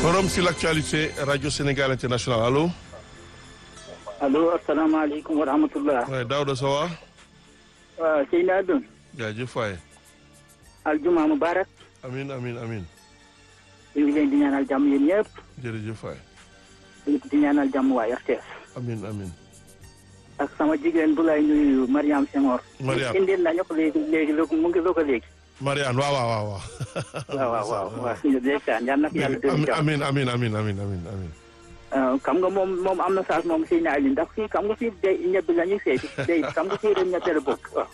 Forum sur l'actualité Radio Sénégal International allo. allo asalaamaaleykum wa rahmatullah. waaye Daouda Sowa. waaw Seydina Doon. jaajëf waay. aljuma mubarak. amin amin amin ñu ngi leen di ñaanal jàmm yéen ñëpp. jërëjëf waay. di ñaanal jàmm waa RTS. amin amin ak sama jigéen bu lay nuyu Mariam Senghor. Mariam indil nañu ko léegi léegi mu ngi ko léegi. Mariane waaw waaw waaw. waaw waaw waaw waaw suñu ndeysaan yal na ko yàlla dolli jàmm. amin amin amin amin amin amin xam nga moom moom am na saas moom Seydina Aliou ndax fii xam nga fii day ñebe la ñuy seeti day xam nga fii dañ ñebe la bokk waaw.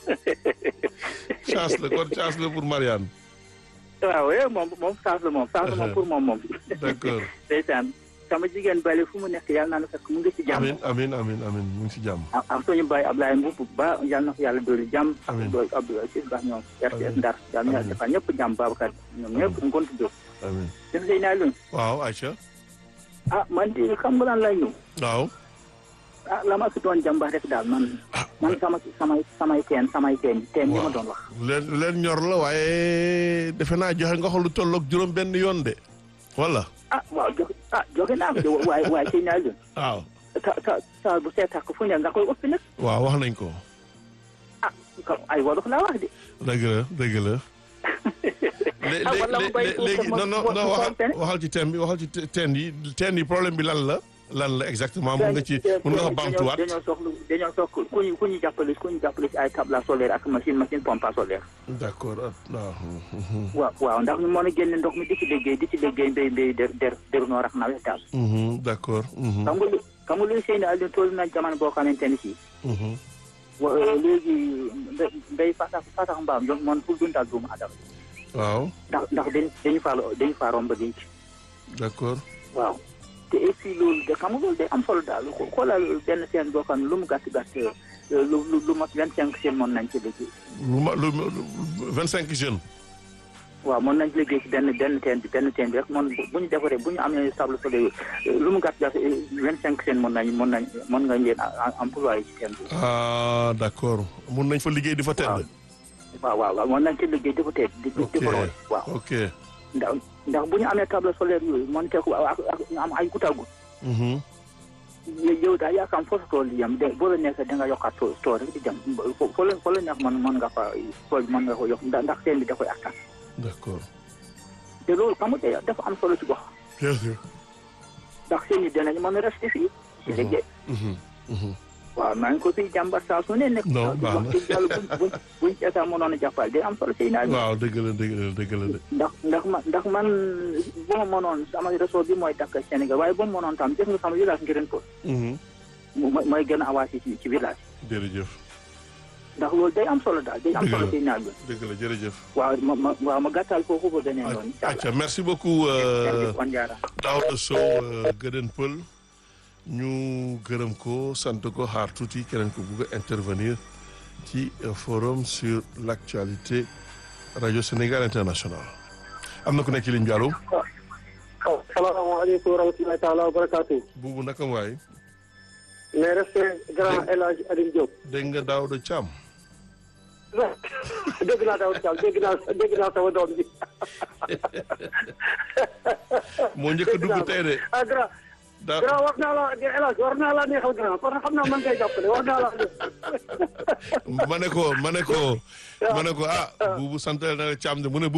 chance la kon chance la pour Mariane. waaw eh moom moom saas la moom saas la moom pour moom moom. d'accord ndeysaan sama jigéen bale fu mu nekk yàlla naa la fekk mu ngi ci jàmm. amin amin amin amin mu ngi si jàmm. ak ak suñu baay Ablaye Mbuub ba yàlla na ko yàlla dolli jàmm. Amiin. ak doy Abdoulaye Ciss Ba ñoom. RTS Ndar yàlla na yàlla Amiin. defal ñëpp jàmm Babacar ñoom ñëpp ñu ngi jóg. amin dem Seydina Aliou waaw Aïcha. ah man di xam nga lan lay ñëw. waaw. ah la ma si doon jàmba rek daal man. man sama samay samay teen samay teen teen yi ma doon wax. leen leen ñor la waaye defe naa joxe nga xool lu tolloog juróom benn yoon de. wala. ah waaw joxe ah joxe naa ko de waaye waaye Seydina Aliou waaw. ta ta ta bu seetak fu ne nga koy ëpp nag waaw wax nañ ko. ah ka- ay wolof laa wax de. dëgg la dëgg la. lé- Ah, lé- wala mu lé- bay lé- tuuti léegi ma- non non ma- non ma waxal xool waxal ci thème bi waxal ci te- teen yi teen yi problème bi lan la lan la exactement mun nga ci mun nga ko bamtuwaat dañoo soxla dañoo soxla ku ñu ku ñu jàppale ku ñu jàppale ci ay table solaire ak machine machine pompe à solaire. d'accord ah, waaw mhm, waaw waaw ndax ñu mën a génne ndox mi di ci liggéey di ci liggéey mbéy mbéy der der der noor ak nawet daal. mhm, d'accord mhm, xam nga lu xam nga luy seen Aliou toll na jamono boo xamante ni si. mhm. wa léegi mbé- mbéy fatax fatax mbaam ñoom man pour dundal doomu adama waaw ndax ndax dañu dañu faa dañu faa romb denc. d'accord waaw te et puis loolu de xam nga loolu day am solo daal xo- xoolal benn seen boo xam ne lu mu gàtt gàtt lu lu lu mot vingt cinq seen mën nañ ci liggéey. lu ma lu vingt cinq jeunes waaw mën nañ ci liggéey ci benn benn teen bi benn teen bi rek mën bu ñu defaree bu ñu amee sable solaire lu mu gàtt gàtt vingt cinq seen mën nañ mën nañ mën nga leen a- employé ci teen bi. ah d'accord mun nañ fa liggéey di fa tedd waaw waaw waaw mën nañ ci liggéey di ko tee di di ok ko roy waaw ok ndax ndax bu ñu amee table solaire yooyu mën te ko ak ak ñu am ay goutte à goutte mhm, yow daal yaakaar foofu tool yi yam de boo la nekkee da nga yokkaat too too rek di dem fo foo la foo la nekk mën mën nga fa tool bi mën nga ko yokk ndax ndax teen bi da koy attan d'accord te loolu xam nga de- dafa am solo ci gox bien sûr ndax seen yi dinañ mën a rester fii ci liggéey mhm, mhm. waaw maa ngi ko fiy jàmbat saa su ne nekk Non, baax na. wax dëgg yàlla buñ buñ buñ ci état mënoon a jàppal day am solo ci naa waaw dëgg la dëgg la dëgg la de ndax ndax man ndax man bu ma mënoon sama réseau bi mooy dakk Sénégal waaye bu ma mënoon tam gis nga sama village Ngirène Pod Mhm, mooy mooy gën a avancé ci ci village jërëjëf ndax loolu day am solo daal day am Dëgg solo la. ci naa bi dëgg la jërëjëf waaw ma ma waaw ma gàttal foofu ba beneen yoon incha allah acca merci beaucoup euh, jërëjëf kon jaara Daouda Sow euh, Gëdën Pël ñu gërëm ko sant ko xaar tuuti keneen ko bugg a intervenir ci euh, forum sur l'actualité radio Sénégal international am na ku nekk ci ligne bi allo waaw salaamaaleykum wa rahmatulahi taala wa barakaatu. buubu naka waay mais respect grand El Hadj Alioune Diop. dégg nga Daouda Thiam dégg naa daw Thiam dégg naa dégg naa sama doom ji. moo njëkk a dugg tey de ah grand da grand war naa la El Hadj war naa la neexal grand parce que xam naa man ngay jàppale war naa la. ma ne ko ma ne ko ma ne ko ah buubu sant na la Thiam de mu ne